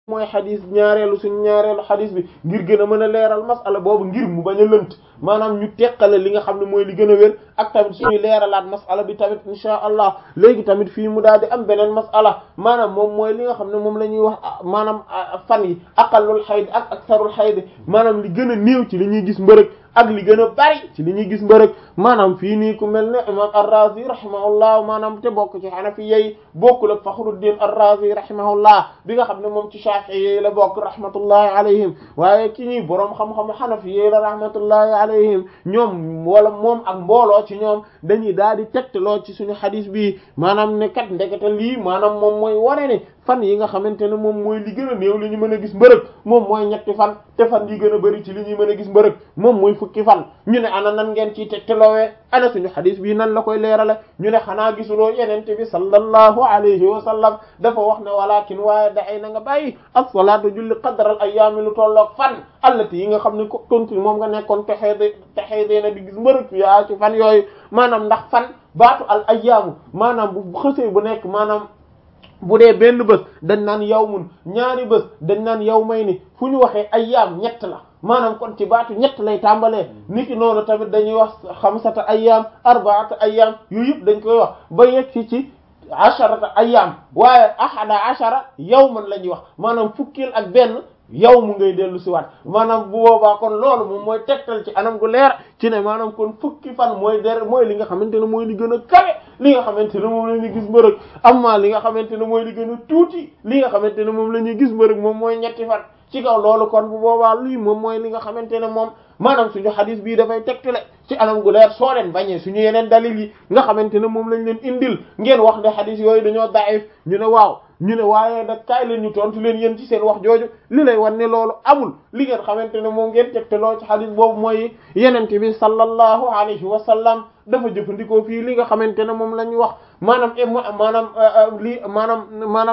mooy xadis ñaareelu suñu ñaareelu xadis bi ngir gën a mën a leeral masala boobu ngir mu bañ a lënt maanaam ñu teqale li nga xam ne mooy li gën a wér ak tamit suñuy leeralaat masala bi tamit insha allah léegi tamit fii mu daal di am beneen masala maanaam moom mooy li nga xam ne moom la ñuy wax maanaam fan yi aqallul xayd ak aksarul xayd maanaam li gën a néew ci li ñuy gis mbërëg ak li gën a bari ci li ñuy gis mbërëg maanaam fii nii ku mel ne imam ar-Razi rahimahullah maanaam te bokk ci Hanafi yi bokkul ak Fakhruddin ar-Razi rahimahullah bi nga xam ne moom ci Shafi'i yi la bokk rahmatullahi alayhim waaye ki ñuy boroom xam-xam Hanafi yi la rahmatullahi alayhim ñoom wala moom ak mbooloo ci ñoom dañuy daal di tegtaloo ci suñu xadis bi maanaam ne kat ndekete lii maanaam moom mooy wane ne fan yi nga xamante ne moom mooy li gën a néew li ñu mën a gis mbërëg moom mooy ñetti fan te fan yi gën a bari ci li ñuy mën a gis mbërëg moom mooy fukki fan ñu ne ana nan ngeen ciy tegtaloowee ana suñu xadis bii nan la koy leerale ñu ne xanaa gisuloo yenente bi sallallahu alayhi wa sallam dafa wax ne walakin waaye daay na nga bàyyi as-salaatu julli qadral ayyaami lu tolloog fan allati yi nga xam ne ko continue moom nga nekkoon texee de texee dee na di gis mbërëg yaa ci fan yooyu maanaam ndax fan baatu al ayyaamu maanaam bu xësee bu nekk maanaam bu dee benn bés dañ naan yawmun ñaari bés dañ naan yawmayni fu ñu waxee ayyaam ñett la maanaam kon ci baatu ñett lay tàmbalee niki noonu tamit dañuy wax xamsata ayyaam arbaata ayyaam yooyu yëpp dañ koy wax ba yegg ci ci asharata ayyaam waaye ahada ashara yawman la ñuy wax maanaam fukkil ak benn yow mu ngay dellu si waat maanaam bu boobaa kon loolu moom mooy tegtal ci anam gu leer ci ne maanaam kon fukki fan mooy der mooy li nga xamante ne mooy li gën a kawe li nga xamante ne moom la ñuy gis mbërëg amma li nga xamante ne mooy li gën a tuuti li nga xamante ne moom la ñuy gis mbërëg moom mooy ñetti fan ci kaw loolu kon bu boobaa lii moom mooy li nga xamante ne moom maanaam suñu xadis bii dafay tegtale ci anam gu leer soo leen bañee suñu yeneen dalil yi nga xamante ne moom lañ leen indil ngeen wax ne xadis yooyu dañoo daif ñu ne waaw ñu ne waaye nag kaay leen ñu tontu leen yéen ci seen wax jooju li lay wan ne loolu amul li ngeen xamante ne moom ngeen tegtaloo ci xadis boobu mooy yenente bi sallallahu alayhi wa sallam dafa jëfandikoo fii li nga xamante ne moom la ñu wax maanaam maanaam lii maanaam maanaam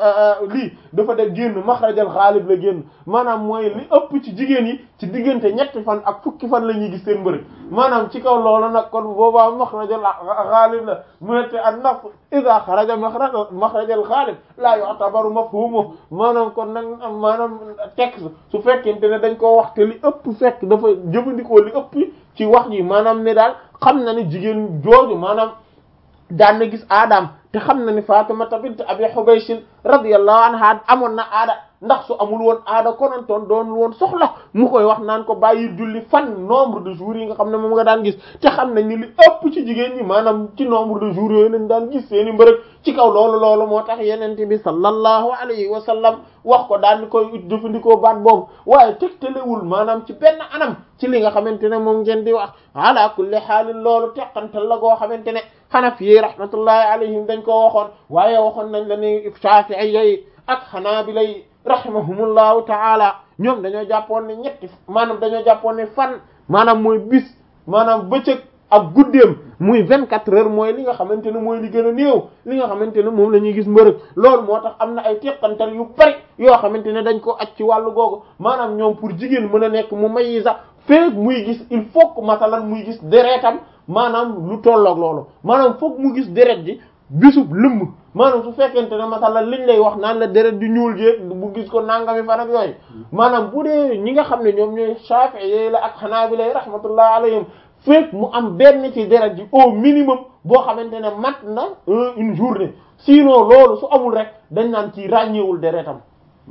lii dafa def génn maxrajal xaalib la génn maanaam mooy li ëpp ci jigéen yi ci diggante ñetti fan ak fukki fan la ñuy gis seen mbërëg maanaam ci kaw loolu nag kon boobaa maxrajal xaalib la mu ne te an naf ida xaraja maxrajal xaalib laa yu'tabaru mafhumu maanaam kon nag maanaam texte su fekkente ne dañ koo wax te li ëpp fekk dafa jëfandikoo li ëpp ci wax ji maanaam ne daal xam na ne jigéen jooju maanaam daan na gis aadaam te xam na ni Fatimata bint Abi Hubaysh radiyallahu anha amoon na aada ndax su amul woon aada konantoon doon woon soxla mu koy wax naan ko bàyyi julli fan nombre de jours yi nga xam ne moom nga daan gis te xam nañ ni li ëpp ci jigéen ñi maanaam ci nombre de jours yooyu lañ daan gis seeni mbërëg ci kaw loolu loolu moo tax yenente bi sallallahu alayhi wa sallam wax ko daan ni koy jëfandikoo baat boobu waaye tegtalewul maanaam ci benn anam ci li nga xamante ne moom ngeen di wax ala kulli xaalin loolu teqantal la goo xamante ne Hanafi rahmatullahi alayhim dañ ko waxoon waaye waxoon nañ la ni Shafi'i yi ak Hanabila yi rahimahumullahu taala ñoom dañoo jàppoon ne ñetti maanaam dañoo jàppoon ne fan maanaam mooy bis maanaam bëccëg ak guddeem muy vingt quatre heures mooy li nga xamante ne mooy li gën a néew li nga xamante ne moom la ñuy gis mbërëg loolu moo tax am na ay teqantal yu bari yoo xamante ne dañ ko aj ci wàllu googu maanaam ñoom pour jigéen mën a nekk mu mayi sax feek muy gis il faut que masalan muy gis deretam maanaam lu tolloog loolu maanaam foog mu gis deret ji bisub lëmm maanaam su fekkente ne masalan liñ lay wax naan la deret di ñuul jéeg bu gis ko nangami fan ak yooyu maanaam bu dee ñi nga xam ne ñoom ñooy Shafi'i la ak Hanabila rahmatullah alayhim fekk mu am benn ci deret ji au minimum boo xamante ne mat na une journée sinon loolu su amul rek dañ naan ci ràññeewul deretam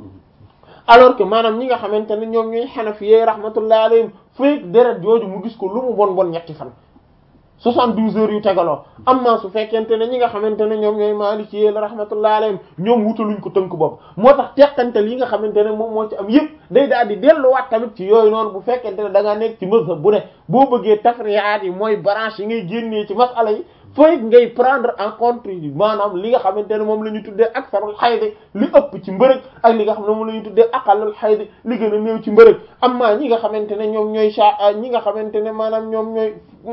alors que maanaam ñi nga xamante ne ñoom ñooy Hanafi rahmatullah alayhim fekk deret jooju mu gis ko lu mu bon bon ñetti fan soixante-douze heures yu tegaloo amma su fekkente ne ñi nga xamante ne ñoom ñooy Maliki la rahmatullah alayhim ñoom wutaluñ ko tënk boobu moo tax teqantal yi nga xamante ne moom moo ci am yëpp day daal di delluwaat tamit ci yooyu noonu bu fekkente ne da ngaa nekk ci mazhab bu ne boo bëggee tafriyaat yi mooy branche yi ngay génnee ci masala yi fooy ngay prendre en compte maanaam li nga xamante ne moom la ñu tuddee aksarul xaydi li ëpp ci mbërëg ak li nga xam ne moom la ñu tuddee aqallul xaydi li gën a néew ci mbërëg amma ñi nga xamante ne ñoom ñooy sa ñi nga xamante ne maanaam ñoom ñooy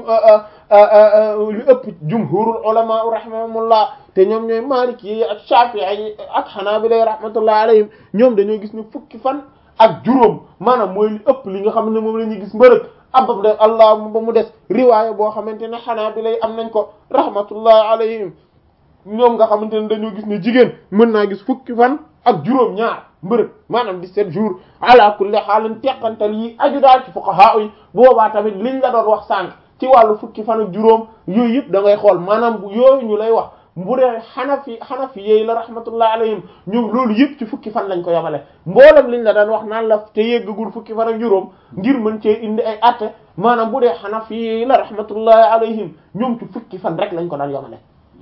li ëpp jumhurul ulama rahimahumullah te ñoom ñooy maliki yi ak shafi'i yi ak hanabila rahmatullah alayhim ñoom dañoo gis ne fukki fan ak juróom maanaam mooy li ëpp li nga xam ne moom la ñuy gis mbërëg abab de allah ba mu des riwaaya boo xamante ne xanaa bi lay am nañ ko rahmatullah alayhim ñoom nga xamante ne dañoo gis ne jigéen mën naa gis fukki fan ak juróom ñaar mbërëg maanaam 17 jours ala kulli xaalin teqantal yi aju daal ci fuqaha yi boobaa tamit liñ la doon wax sànq ci wàllu fukki fan ak juróom yooyu yëpp da ngay xool maanaam bu yooyu ñu lay wax bu dee xanafi xanafi yeey la rahmatullah alayhim ñoom loolu yëpp ci fukki fan lañ ko yamale mboolem liñ la daan wax naan la te yeggagul fukki fan ak juróom ngir mën cee indi ay atte maanaam bu dee xanafi yeey la rahmatullahi alayhim ñoom ci fukki fan rek lañ ko daan yamale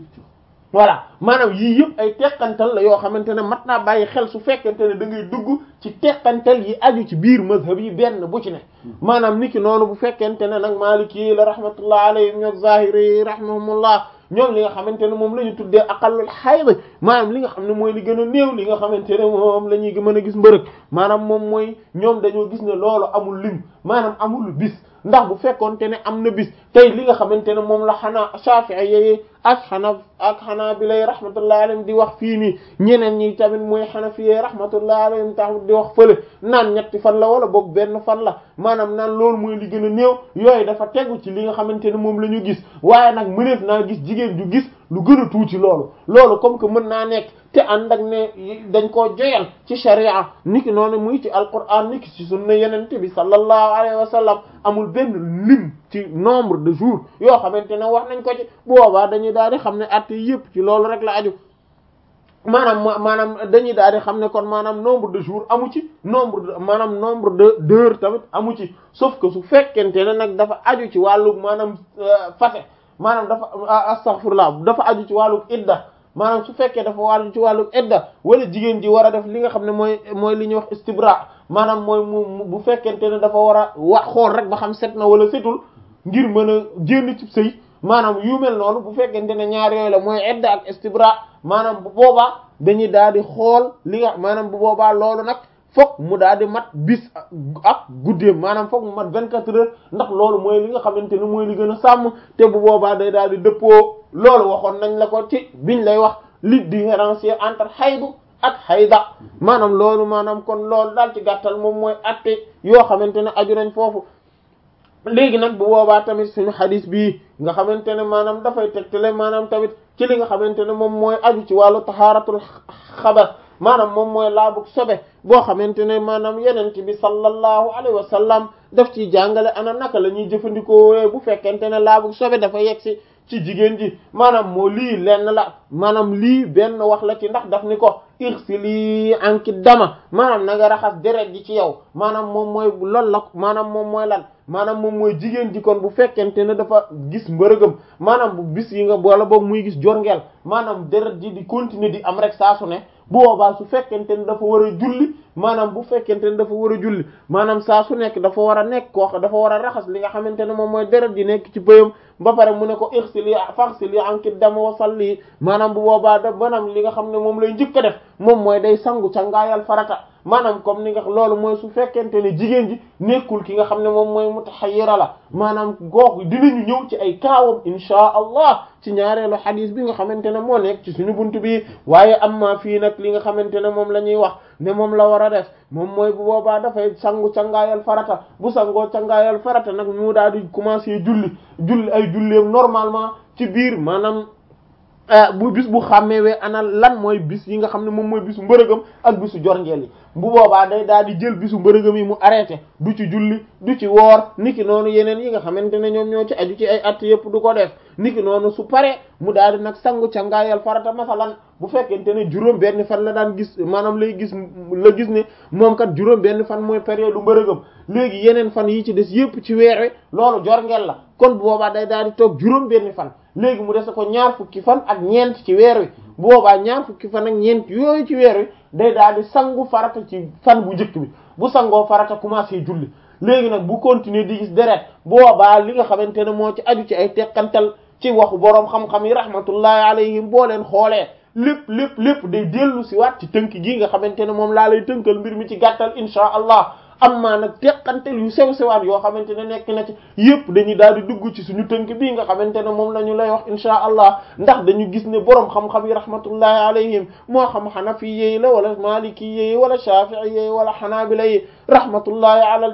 voilà maanaam yii yëpp ay teqantal la yoo xamante ne mat naa bàyyi xel su fekkente ne da ngay dugg ci teqantal yi aju ci biir mazhab yi benn bu ci ne maanaam niki noonu bu fekkente ne nag maliki yi la rahmatullah alayhim ñoo zahiri yi rahimahumullah ñoom li nga xamante ne moom la ñu tuddee aqallul hayd maanaam li nga xam ne mooy li gën a néew li nga xamante ne moom la ñuy mën a gis mbërëg maanaam moom mooy ñoom dañoo gis ne loolu amul lim maanaam amul bis ndax bu fekkoonte ne am na bis tey li nga xamante ne moom la xanaa Shafi'i yi ak xanaa ak xanaa bi lay rahmatullahi alayhim di wax fii nii ñeneen ñi tamit mooy Hanafi yi rahmatullahi alayhim tax di wax fële naan ñetti fan la wala boog benn fan la maanaam naan loolu mooy li gën a néew yooyu dafa tegu ci li nga xamante ne moom la ñu gis waaye nag mëneef naa gis jigéen ju gis lu gën a tuuti loolu loolu comme que mën naa nekk te ànd ak ne dañ koo joyal ci sharia niki noonu muy ci alquran niki ci sunna yenente bi sallallahu alayhi wa sallam amul benn lim ci nombre de jours yoo xamante ne wax nañ ko ci boobaa dañuy daal di xam ne at yëpp ci loolu rek la aju maanaam maanaam dañuy daal di xam ne kon maanaam nombre de jours amu ci nombre de maanaam nombre de d'heures tamit amu ci sauf que su fekkente ne nag dafa aju ci wàllu maanaam fase maanaam dafa astaghfirullah dafa aju ci wàllu idda maanaam su fekkee dafa wàllu ci wàllu idda wala jigéen ji war a def li nga xam ne mooy mooy li ñuy wax istibra maanaam mooy mu bu fekkente ne dafa war a wax xool rek ba xam set na wala setul ngir mën a génn ci sëy maanaam yu mel noonu bu fekkente ne ñaar yooyu la mooy idda ak istibra maanaam bu boobaa dañuy daal di xool li nga maanaam bu boobaa loolu nag fokk mu daal di mat bis ak guddeem maanaam fokk mu mat vingt-quatre heures ndax loolu mooy li nga xamante ne mooy li gën a sàmm te bu boobaa day daal di dëppoo loolu waxoon nañ la ko ci biñ lay wax li différencier entre xaydu ak xayda maanaam loolu maanaam kon loolu daal ci gàttal moom mooy atte yoo xamante ne aju nañ foofu léegi nag bu boobaa tamit suñu xadis bii nga xamante ne maanaam dafay tegtale maanaam tamit ci li nga xamante ne moom mooy aju ci wàllu taxaaratul xabar maanaam moom mooy laabug sobe boo xamante ne maanaam yenent bi sallallahu alayhi wa sallam daf ciy jàngale ana naka la ñuy jëfandikoo bu fekkente ne laabug sobe dafa yegsi ci jigéen ji maanaam moo lii lenn la maanaam lii benn wax la ci ndax daf ni ko irsili anki dama maanaam na nga raxas deret ji ci yow maanaam moom mooy loolu la maanaam moom mooy lan maanaam moom mooy jigéen ji kon bu fekkente ne dafa gis mbërëgam maanaam bu bis yi nga wala boobu muy gis jorngeel maanaam deret ji di continuer di am rek saa su ne bu boobaa su fekkente ne dafa war a julli maanaam bu fekkente ne dafa war a julli maanaam saa su nekk dafa war a nekk koo dafa war a raxas li nga xamante ne moom mooy deret ji nekk ci bëyam ba pare mu ne ko irsili faghsili anki dama wa salli maanaam bu boobaa da banam li nga xam ne moom lay njëkk a def moom mooy day sangu cangaayal farata maanaam comme ni nga loolu mooy su fekkente ne jigéen ji nekkul ki nga xam ne moom mooy mutahayyira la maanaam googu dinañu ñëw ci ay kaawam inshaa allah ci ñaareelu xadis bi nga xamante ne moo nekk ci suñu buntu bi waaye am ma fii nag li nga xamante ne moom la ñuy wax ne moom la war a def moom mooy bu boobaa dafay sangu cangaayal farata bu sangoo cangaayal farata nag mu daal di commencer julli julli ay julleem normalement ci biir maanaam bu bis bu xàmmeewee ana lan mooy bis yi nga xam ne moom mooy bisu mbërëgam ak bisu jorngeel yi bu boobaa day daal di jël bisu mbërëgam yi mu arrêté du ci julli du ci woor niki noonu yeneen yi nga xamante ne ñoom ñoo ci aju ci ay at yëpp du ko def niki noonu su paree mu daal di nag sangu cangaayal farata masalan bu fekkente ne juróom benn fan la daan gis maanaam lay gis la gis ne moom kat juróom benn fan mooy période mbërëgam léegi yeneen fan yi ci des yëpp ci weer wi loolu jorngeel la kon bu boobaa day daal di toog juróom benn fan léegi mu dese ko ñaar fukki fan ak ñeent ci weer wi bu boobaa ñaar fukki fan ak ñeent yooyu ci weer wi day daal di sangu farata ci fan bu njëkk bi bu sangoo farata commencé julli léegi nag bu continuer di gis deret boobaa li nga xamante ne moo ci aju ci ay teqantal ci waxu boroom xam-xam yi rahmatullahi alayhim boo leen xoolee lépp lépp lépp day dellu si waat ci tënk gi nga xamante ne moom laa lay tënkal mbir mi ci gàttal insha allah amma nag teqantel yu sew sewaat yoo xamante ne nekk na ci yépp dañuy daal di dugg ci suñu tënk bii nga xamante ne moom la ñu lay wax insha allah ndax dañu gis ne boroom xam-xam yi rahmatullahi alayhim moo xam xanafi yi la wala maliki yi wala shafi'i yi wala xanaabila yi rahmatullahi ala al jami'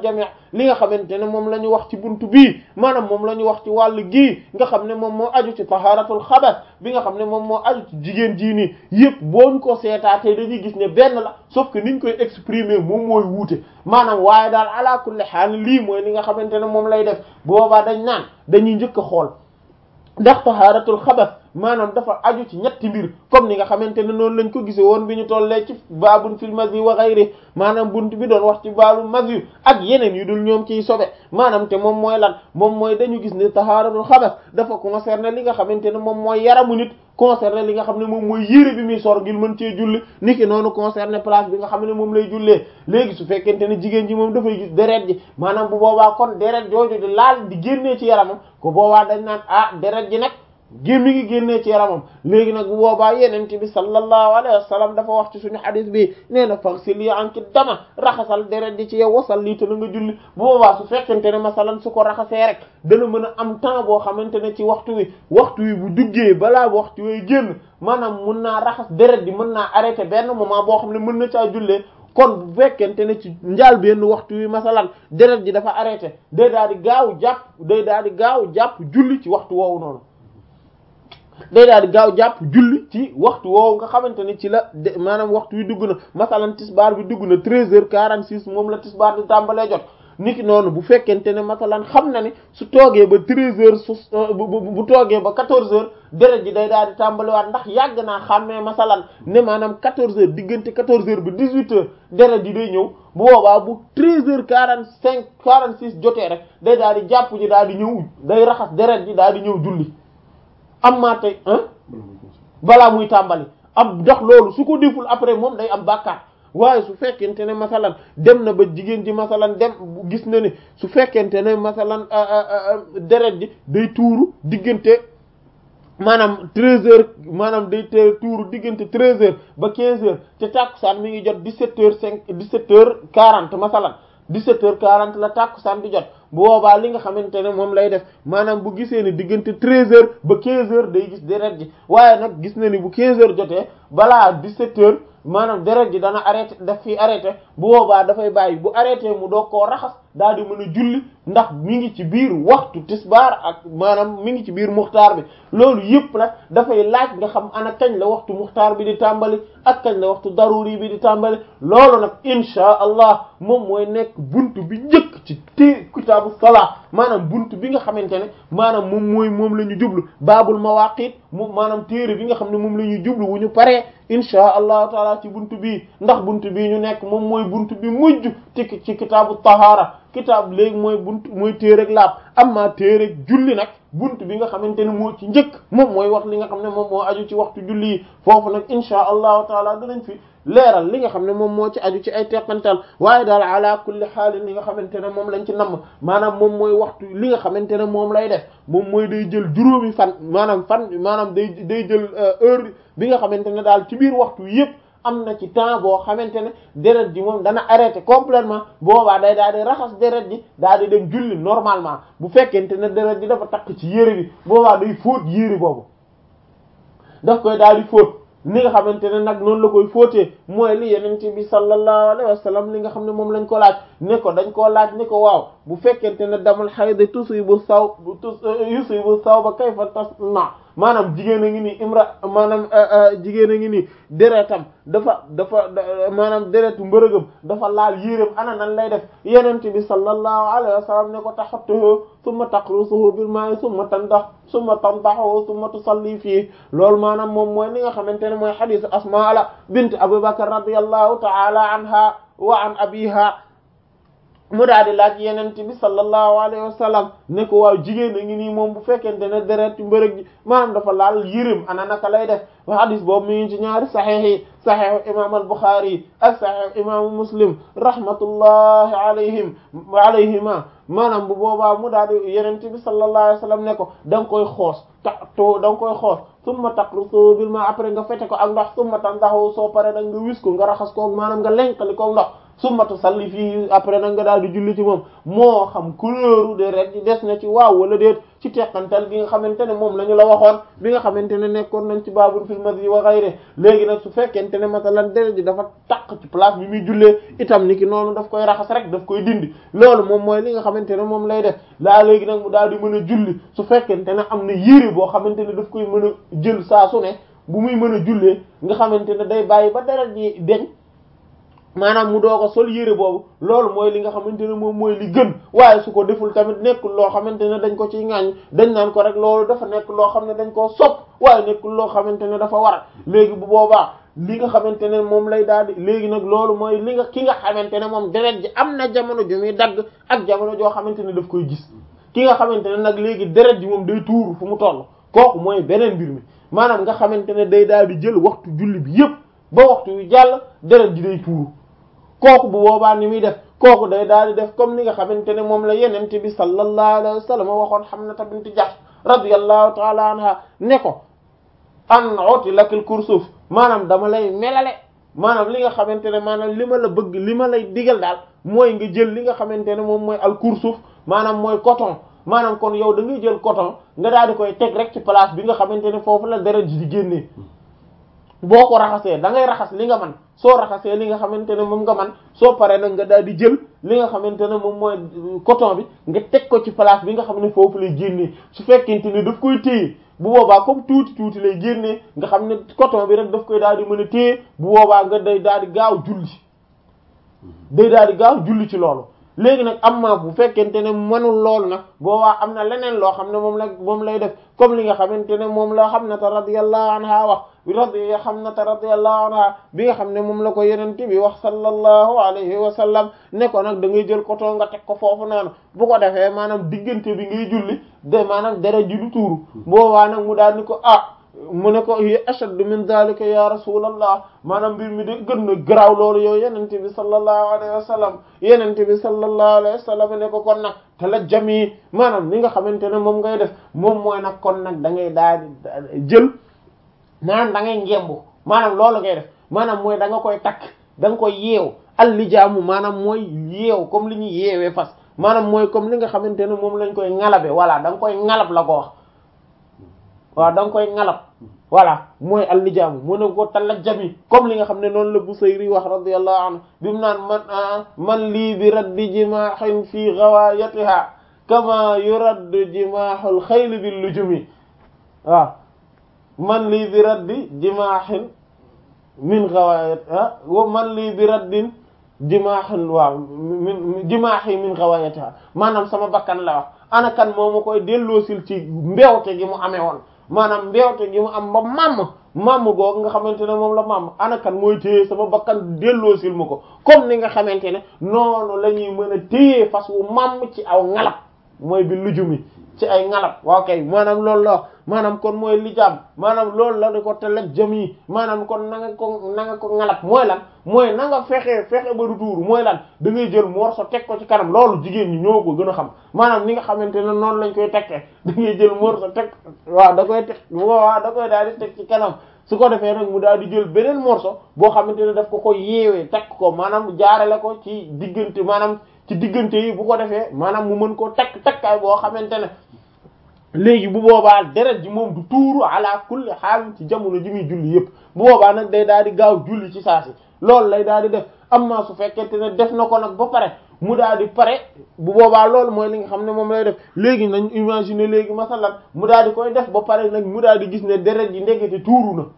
li nga xamante ne moom la ñu wax ci buntu bii maanaam moom la ñu wax ci wàllu gii nga xam ne moom moo aju ci taharatul xabas bi nga xam ne moom moo aju ci jigéen jii nii yëpp booñ ko seetaatee dañuy gis ne benn la sauf que niñ koy exprimer moom mooy wuute maanaam waaye daal ala kulli haal lii mooy li nga xamante ne moom lay def boobaa dañ naan dañuy njëkk a xool ndax taharatul xabas maanaam dafa aju ci ñetti mbir comme ni nga xamante ne noonu lañ ko gisee woon bi ñu tollee ci baabun fil mazi wa ghayri maanaam bunt bi doon wax ci baalu mazi ak yeneen yu dul ñoom ciy sobe maanaam te moom mooy lan moom mooy dañu gis ne taharatul xabas dafa concerner li nga xamante ne moom mooy yaramu nit concerner li nga xam ne moom mooy yére bi muy sor ngir mën cee julli niki noonu concerner place bi nga xam ne moom lay jullee léegi su fekkente ne jigéen ji moom dafay gis deret ji maanaam bu boobaa kon deret jooju di laal di génnee ci yaramam ko boobaa dañ naan ah deret ji nag gémmi ngi génnee ci yaramam léegi nag bu boobaa yenente bi sallallahu alayhi wa sallam dafa wax ci suñu hadith bi nee na faghsili anki dama raxasal deret di ci yow wasal lii te na nga julli bu boobaa su fekkente ne masalan su ko raxasee rek dana mën a am temps boo xamante ne ci waxtu wi waxtu wi bu duggee balaa waxtu wi génn maanaam mun naa raxas deret di mën naa arrêté benn moment boo xam ne mën na caa jullee kon bu fekkente ne ci njaal benn waxtu wi masalan deret ji dafa arrêté day daal di gaaw jàpp day daal di gaaw jàpp julli ci waxtu woowu noonu day daal di gaaw jàpp julli ci waxtu woowu nga xamante ne ci la de maanaam waxtu wi dugg na masalan tisbaar bi dugg na treize heures quarante six moom la tisbaar di tàmbalee jot niki noonu bu fekkente ne masalan xam na ne su toogee ba treize heures su bu toogee ba quatorze heures deret ji day daal di tàmbaliwaat ndax yàgg naa xàmmee masalan ne maanaam quatorze heures diggante quatorze heures ba dix huit heures deret ji day ñëw bu boobaa bu treize heures quarante cinq quarante six jotee rek day daal di jàpp ji daal di ñëw day raxas deret ji daal di ñëw julli am maa tey balaa muy tàmbali am ndax loolu su ko deful après moom day am bàkkaar waaye su fekkente ne masalan dem na ba jigéen ji masalan dem gis na ne su fekkente ne masalan deret ji day tuuru diggante maanaam treize heures maanaam day te tuuru diggante treize heures ba quinze heures te tàkkusaan mi ngi jot dix-sept heures cinq dix-sept heures quarante masalan dix-sept heures quarante la tàkkusaan di jot bu boobaa li nga xamante ne moom lay def maanaam bu gisee ni diggante treize heures ba quinze heures day gis deret ji waaye nag gis na ni bu quinze heures jotee balaa dix-sept heures maanaam deret ji dana arrêté daf fi arrêté bu boobaa dafay bàyyi bu arrêté mu doog koo raxas daal di mën a julli ndax mi ngi ci biir waxtu tisbaar ak maanaam mi ngi ci biir muxtaar bi loolu yëpp nag dafay laaj nga xam ana kañ la waxtu muxtaar bi di tàmbali ak kañ la waxtu daruri bi di tàmbali loolu nag insha allah moom mooy nekk buntu bi njëkk ci té kitaabu salaa maanaam buntu bi nga xamante ne maanaam moom mooy moom la ñu jublu baabul mawaqit moom maanaam téere bi nga xam ne moom la ñuy jublu wu ñu paree insha allahu taala ci buntu bii ndax buntu bii ñu nekk moom mooy buntu bi mujj ci ci kitaabu tahaara kitaab léegi mooy buntu mooy téereg laab amma téereg julli nag buntu bi nga xamante ne moo ci njëkk moom mooy wax li nga xam ne moom moo aju ci waxtu julli yi foofu nag insha allahu taala danañ fi leeral li nga xam ne moom moo ci aju ci ay teqantal waaye daal ala kulli xaalin li nga xamante ne moom lañ ci namm maanaam moom mooy waxtu li nga xamante ne moom lay def moom mooy day jël juróomi fan maanaam fan maanaam day day jël heure bi nga xamante ne daal ci biir waxtu yépp am na ci temps boo xamante ne deret ji moom dana arrêté complètement boobaa day daal di raxas deret ji daal di dem julli normalement bu fekkente ne deret ji dafa takk ci yére bi boobaa day fóot yére boobu daf koy daal di fóot ni nga xamante ne nag noonu la koy fóotee mooy li yenente bi sallallahu alayhi wa sallam li nga xam ne moom lañ ko laaj ne ko dañ koo laaj ne ko waaw bu fekkente ne damul xayda tusibu saw yusibu saw ba kayfa tasna maanaam jigéen a ngi nii imra maanaam jigéen a ngi nii deretam dafa dafa maanaam deretu mbërëgam dafa laal yéreem ana nan lay def yenente bi sallallahu alayhi wa sallam ne ko taxattuhu summa taqrusuhu bil ma'i summa tandax summa tandaxu summa tusalli fii loolu maanaam moom mooy li nga xamante ne mooy xadisu asmaa bint abubakar radiyallahu ta'ala anha wa an abiha mu daal di laaj yenente bi sallallahu alayhi wa sallam ne ko waaw jigéen a ngi nii moom bu fekkente ne deret mbërëg ji maanaam dafa laal yërëm ana naka lay def wa hadis boobu mi ngi ci ñaari saxiix yi saxiixu imam al-Bukhari ak saxiixu imaamu Muslim rahmatullahi alayhim alayhima maanaam bu boobaa mu daal di yenente bi sallallahu alayhi wa sallam ne ko da nga koy xoos ta to da nga koy xoos summa taqrusu bil ma après nga fete ko ak ndox summa tandaxu soo pare da nga wis ko nga raxas ko maanaam nga lenkali ko ndox summa tusalli fii après nag nga daal di julli ci moom moo xam couleur deret ji des na ci waaw wala déet ci teqantal bi nga xamante ne moom la ñu la waxoon bi nga xamante ne nekkoon nañ ci baabul fil madhi wa ghayri léegi nag su fekkente ne masalan deret ji dafa taq ci place bi muy jullee itam ni ki noonu daf koy raxas rek daf koy dindi loolu moom mooy li nga xamante ne moom lay def laa léegi nag mu daal di mën a julli su fekkente ne am na yére boo xamante ne daf koy mën a jël saa su ne bu muy mën a jullee nga xamante ne day bàyyi ba deret ji deñ maanaam mu doog a sol yére boobu loolu mooy li nga xamante ne moom mooy li gën waaye su ko deful tamit nekkul loo xamante ne dañ ko ciy ŋaañ dañ naan ko rek loolu dafa nekk loo xam ne dañ koo sopp waaye nekkul loo xamante ne dafa war léegi bu boobaa li nga xamante ne moom lay daal di léegi nag loolu mooy li nga ki nga xamante ne moom deret ji am na jamono ju muy dagg ak jamono joo xamante ne daf koy gis ki nga xamante ne nag léegi deret ji moom day tuuru fu mu toll kooku mooy beneen mbir mi maanaam nga xamante ne day daal di jël waxtu julli bi yépp ba waxtu yu jàll deret ji day tuuru kooku bu boobaa ni muy def kooku day daal di def comme ni nga xamante ne moom la yenente bi sallallahu alayhi wa sallam waxoon Hamnata bint Jahsh radiyallahu ta'ala anha ne ko an oti lakil kursuf maanaam dama lay melale maanaam li nga xamante ne maanaam li ma la bëgg li ma lay digal daal mooy nga jël li nga xamante ne moom mooy al kursuf maanaam mooy coton maanaam kon yow da ngay jël coton nga daal di koy teg rek ci place bi nga xamante ne foofu la deret ji di génnee boo ko raxasee da ngay raxas li nga man soo raxasee li nga xamante ne moom nga man soo paree nag nga daal di jël li nga xamante ne moom mooy coton bi nga teg ko ci place bi nga xam ne foofu lay génnee su fekkente ne daf koy téye bu boobaa comme tuuti tuuti lay génnee nga xam ne coton bi rek daf koy daal di mën a téye bu boobaa nga day daal di gaaw julli day daal di gaaw julli ci loolu léegi nag am ma bu fekkente ne mënul loolu nag boobaa am na leneen loo xam ne moom la moom lay def comme li nga xamante ne moom la Hamnata radiyallahu anha wax radi Hamnata radiyallahu anha bi nga xam ne moom la ko yenente bi wax sallallahu alayhi wa sallam ne ko nag da ngay jël coton nga teg ko foofu noonu bu ko defee maanaam diggante bi ngay julli de maanaam dara ji du tuuru boobaa nag mu daal ni ko ah mu ne ko hiya ashaddu min dhalika ya rasulallah maanaam mbir mi de gën na garaaw loolu yow yenente bi sallallahu alayhi wa sallam yenente bi sallallahu alayhi wa sallam ne ko kon nag te la jami maanaam li nga xamante ne moom ngay def moom mooy nag kon nag da ngay daal di jël maanaam da ngay ngembu maanaam loolu ngay def maanaam mooy da nga koy takk da nga koy yeew allijaamu maanaam mooy yeew comme li ñuy yeewee fas maanaam mooy comme li nga xamante ne moom lañ koy ngalabe voilà da nga koy ngalab la ko wax waaw da nga koy ngalab voilà mooy allijaamu mu ne ko talajjami comme li nga xam ne noonu la Busayri wax radiyallahu anhu bi mu naan man man lii bi raddi jimaahin fi ghawayatiha kama yuraddu jimaahul xayli bil lujumi waaw man lii bi raddi jimaahin min ghawayatiha wa man lii bi raddin jimaahin waaw min jimaahi min ghawayatiha maanaam sama bakkan la wax ana kan moo ma koy delloosil ci mbewte gi mu amee woon maanaam mbewte gi mu am ba mamm mamm googu nga xamante ne moom la mamm ana kan mooy téye sama bakkan delloosil ma ko comme ni nga xamante ne noonu la ñuy mën a téye fas wu mamm ci aw ngalab mooy bi lujumi ci ay ngalab waaw kay maanaam loolu la maanaam kon mooy lijaam maanaam loolu la di ko telek jëm yi maanaam kon na nga ko na nga ko ngalab mooy lan mooy na nga fexe fexe ba du tuuru mooy lan da ngay jël morso teg ko ci kanam loolu jigéen ñi ñoo ko gën a xam maanaam ni nga xamante ne noonu lañ koy tekkee da ngay jël morso teg waaw da koy teg waaw da koy daal di teg ci kanam su ko defee nag mu daal di jël beneen morso boo xamante ne daf ko ko yeewee teg ko maanaam jaarale ko ci diggante maanaam ci diggante yi bu ko defee maanaam mu mën koo takk takkaay boo xamante ne léegi bu boobaa deret ji moom du tuuru ala kulli xaal ci jamono ji muy julli yépp bu boobaa nag day daal di gaaw julli ci saa si loolu lay daal di def amma su fekkente ne def na ko nag ba pare mu daal di pare bu boobaa loolu mooy li nga xam ne moom lay def léegi nañ imaginer léegi masalan mu daal di koy def ba pare nag mu daal di gis ne deret ji ndekete tuuru na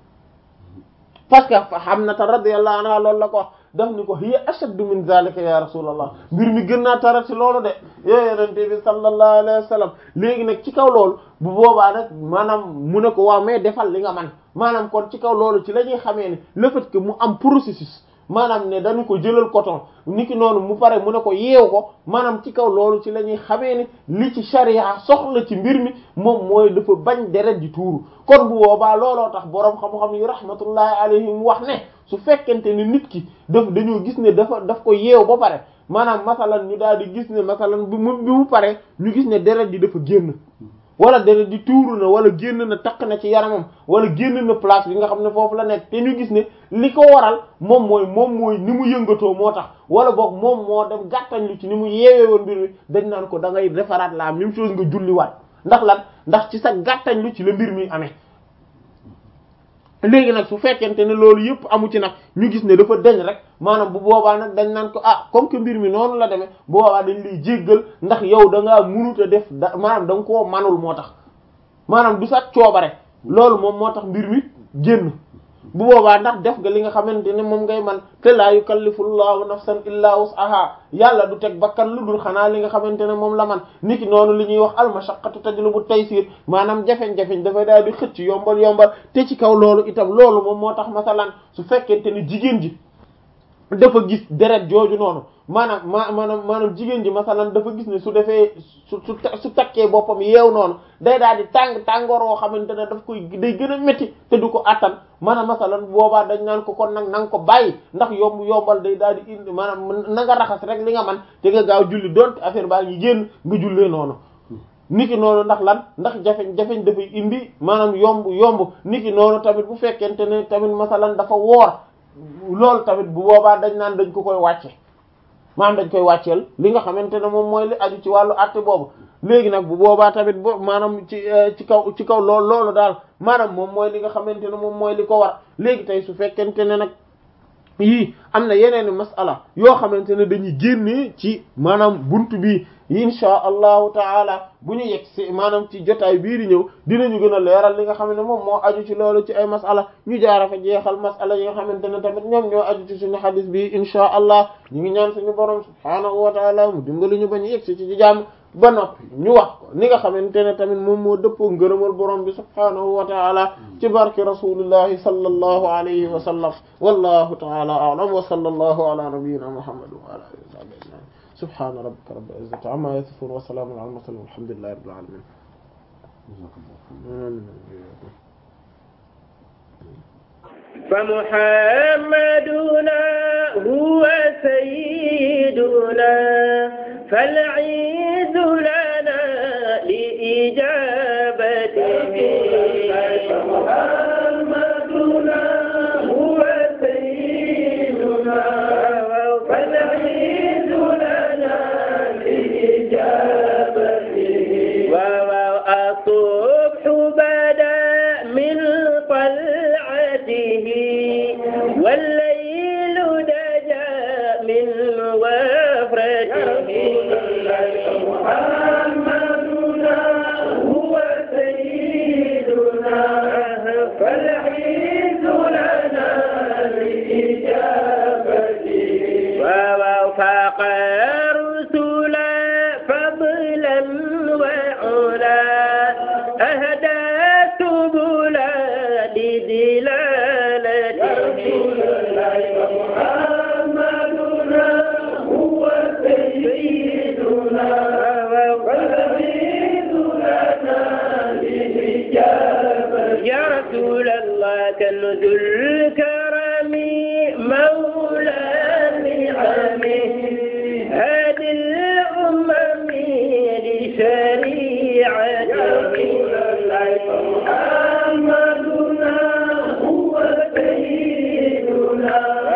parce que Hamnata radiyallahu anha loolu la ko wax daf ni ko hiya ashaddu min zalika ya rasulallah mbir mi gën naa tara ci loolu de yooyu yonente bi sallallahu alayhi wa sallam léegi nag ci kaw loolu bu boobaa nag maanaam mu ne ko waaw mais defal li nga man maanaam kon ci kaw loolu ci la ñuy xamee ne le fait que mu am processus maanaam ne dañu ko jëlal coton niki noonu mu pare mu ne ko yeew ko maanaam ci kaw loolu ci la ñuy xamee ni li ci sharia soxla ci mbir mi moom mooy dafa bañ deret ji tuuru kon bu boobaa looloo tax boroom xam-xam yi rahmatullahi alayhim wax ne su fekkente ne nit ki daf dañoo gis ne dafa daf ko yeew ba pare maanaam masalan ñu daal di gis ne masalan bi mu bi mu pare ñu gis ne deret ji dafa génn wala deret di tuuru na wala génn na takk na ci yaramam wala génn na place bi nga xam ne foofu la nekk te ñu gis ne li ko waral moom mooy moom mooy ni mu yëngatoo moo tax wala boog moom moo dem gàttañ lu ci ni mu yeewee woon mbir mi dañ naan ko da ngay defaraat la même chose nga julliwaat ndax lan ndax ci sa gàttañ lu ci la mbir mi amee léegi nag su fekkente ne loolu yëpp amu ci nag ñu gis ne dafa deñ rek maanaam bu boobaa nag dañ naan ko ah comme que mbir mi noonu la demee bu boobaa dañ lay jéggal ndax yow da ngaa mënut a def da maanaam da nga koo manul moo tax maanaam du sax coobare loolu moom moo tax mbir mi génn bu boobaa ndax def nga li nga xamante ne moom ngay man te laa yukallifu llahu nafsan illa wus'aha yàlla du teg bakkan lu dul xanaa li nga xamante ne moom la man niki noonu li ñuy wax almashaqqatu tajlibu taysir maanaam jafeñ-jafeñ dafay daal di xëcc yombal yombal te ci kaw loolu itam loolu moom moo tax masalan su fekkente ni jigéen ji dafa gis deret jooju noonu maanaam ma maanaam maanaam jigéen ji masalan dafa gis ne su defee su su su takkee boppam yeew noonu day daal di tàng tàngoor woo xamante ne daf koy day gën a métti te du ko attan maanaam masalan boobaa dañ naan ko kon nag na nga ko bàyyi ndax yomb yombal day daal di indi maanaam na nga raxas rek li nga man te nga gaaw julli donte affaire baa ngi génn nga jullee noonu niki noonu ndax lan ndax jafeñ jafeñ dafay indi maanaam yomb yomb niki noonu tamit bu fekkente ne tamit masalan dafa woor loolu tamit bu boobaa dañ naan dañ ko koy wàcce maanaam dañ koy wàcceel li nga xamante ne moom mooy li aju ci wàllu àtte boobu léegi nag bu boobaa tamit bo maanaam ci ci kaw ci kaw loolu loolu daal maanaam moom mooy li nga xamante ne moom mooy li ko war léegi tey su fekkente ne nag yii am na yeneeni masala yoo xamante ne dañuy génnee ci maanaam buntu bi insha allahu taala bu ñu yegg si maanaam ci jotaay bii di ñëw dinañu gën a leeral li nga xam ne moom moo aju ci loolu ci ay masala ñu jaara fa jeexal masala yi nga xamante ne tamit ñoom ñoo aju ci suñu xadis bi insha allah ñu ngi ñaan suñu borom subhaanahu wa taala mu dimbali ñu ba ñu yegg si ci jàmm ba noppi ñu wax ko ni nga xamante ne tamit moom moo dëppoo ngërëmal borom bi subhaanahu wa taala ci barke rasulillahi sallallahu alayhi wa sallam wallahu taala a'lam wa sallallahu ala nabiyyina muhammad wa ala alihi wa sahbihi ajma'in subhana rabbika rabbil izzati amma yasifun wa salamun ala al mursalin walhamdulillahi rabbil alamin فمحمدنا هو سيدنا فالعيد لنا لإجابته فمحمدنا هو سيدنا فالعيد لنا لإجابته والصبح بدا من طلعته والليل دجى من وفرته محمدنا هو سيدنا فالعيد لنا لإجابته ووفق الرسل فضلا وعلا أهدى سبلا لدلالته محمدنا هو سيدنا والعيد لنا لإجابته يا رسول الله كنز الكرم مولى نعمه هادي الأمم لشريعته محمدنا هو سيدنا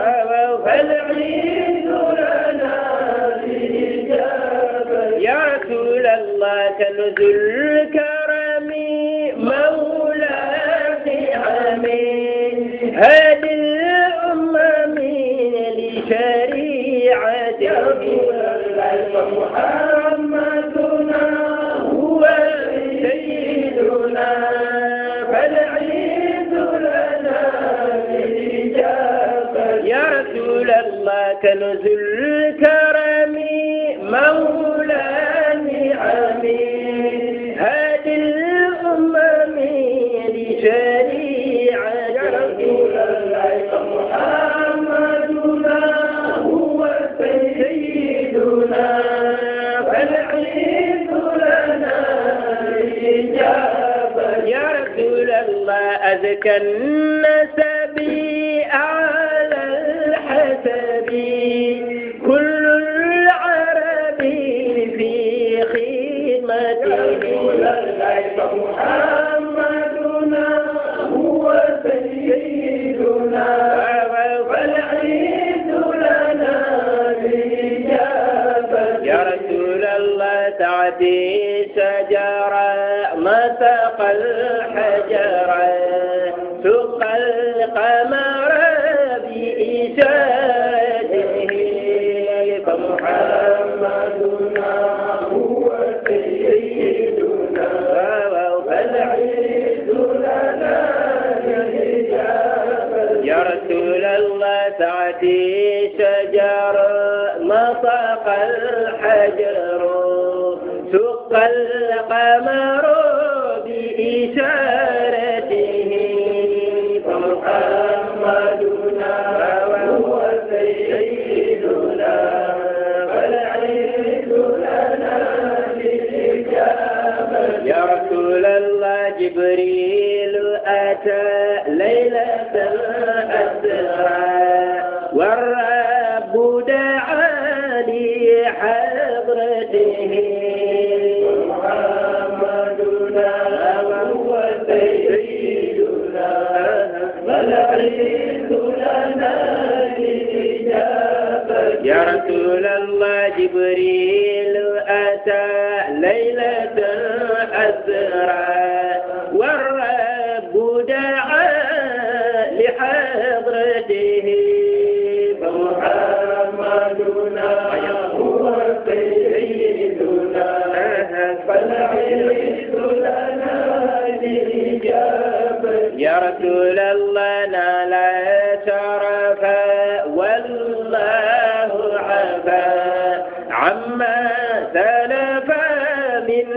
فالعيد لنا لإجابته يا رسول الله كنز الكرم مولى نعمه هادي الأمم لشريعته محمدنا هو سيدنا فالعيد لنا للإجابة يا رسول الله كنز الكرم مولى نعمه هادي الأمم لشريعته محمدنا هو سيدنا فالعيد لنا الإجابة يا رسول الله أزكى النسب أعلى الحسب كل العرب في خدمته سعدي شجرا ما سقى الحجر سقى القمر بإشارته فمحمدنا هو سيدنا فالعيد لنا يا رسول الله سعدي شجر نطق الحجر سق القمر بإشارته فمحمدنا هو سيدنا فالعيد لنا يا رسول الله جبريل أتى ليلة الأسرى والرب دعاني حضرته محمدنا وهو سيدنا فالعيد لنا يا رسول الله جبريل أتى ليلة أسرى والرب دعا لحضرته فمحمدنا هو سيدنا فالعيد لنا يا رسول الله نال شرفا والله عفا عما سلف من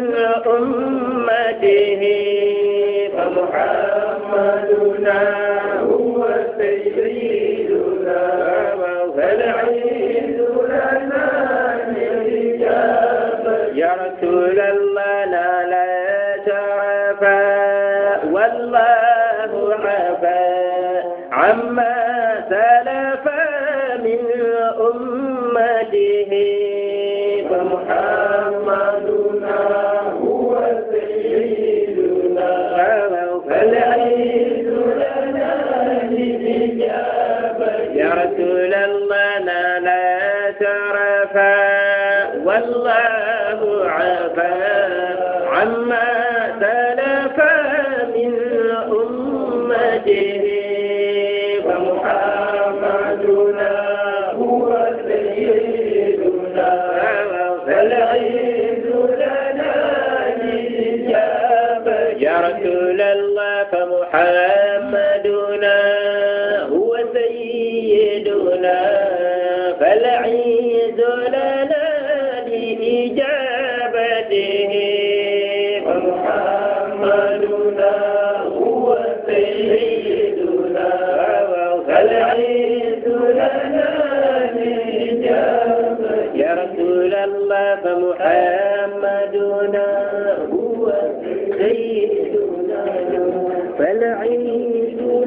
أمته فمحمدنا هو سيدنا فالعيد لنا يا رسول الله نال شرفا والله عفا عما سلف من أمته فمحمدنا هو سيدنا فالعيد لنا يا رسول الله نال شرفا والله عفا عما سلف من أمته فمحمدنا هو سيدنا فالعيد لنا يا رسول الله فمحمدنا هو سيدنا فالعيد لنا لإجابته فمحمدنا هو سيدنا فالعيد لنا لإجابته يا رسول الله فمحمدنا هو سيدنا فالعيد